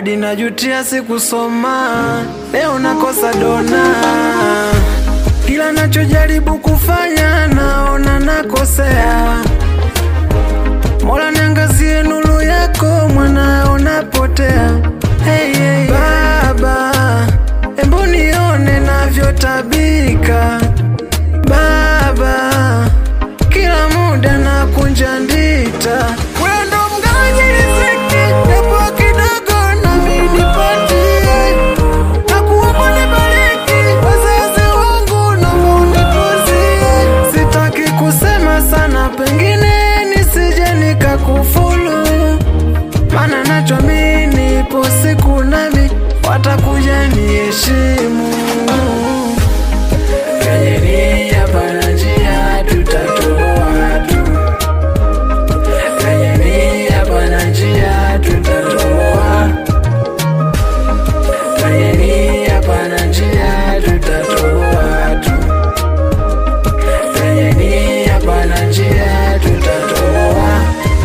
hadi najutia sikusoma, leo nakosa dona. Kila nachojaribu kufanya naona nakosea. Mola niangazie nuru yako, mwanao napotea. Hey, hey, Baba, embu nione navyotabika. Baba, kila muda nakunja ndita. Wewe ndo mgawaji riziki, japo kidogo nami nipatie. Nakuomba nibariki, wazazi wangu naomba unitunzie. Sitaki kusema sana, pengine nisije nikakufulu, maana nachoamini ipo siku nami watakuja niheshimu. Kwenye nia pana njia tutatoa tu, kwenye nia pana njia tutatoa, kwenye nia pana njia tutatoa tu, kwenye nia pana njia tutatoa.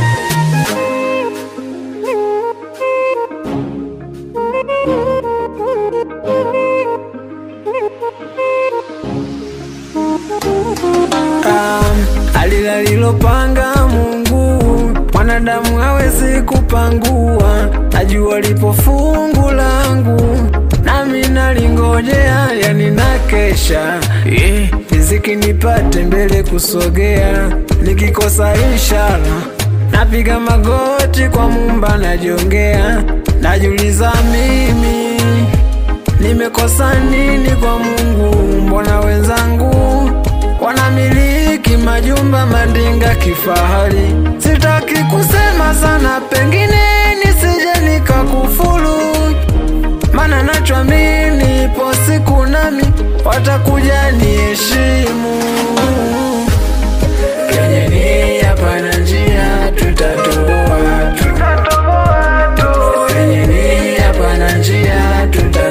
Um, alilalilopanga Mungu mwanadamu hawezi kupangua. Najua lipo fungu langu, nami nalingojea, yani nakesha yeah. Riziki nipate mbele kusogea, nikikosa inshallah napiga magoti kwa Mumba najiongea, najiuliza mimi nimekosa nini kwa Mungu? Mbona wenzangu wanamiliki majumba, mandinga, kifahari? Sitaki kusema sana, pengine nisije nikakufuru, maana nachoamini ipo siku nami watakuja niheshimu. Kwenye nia pana njia tutatoboa tu, kwenye nia pana njia tutatoboa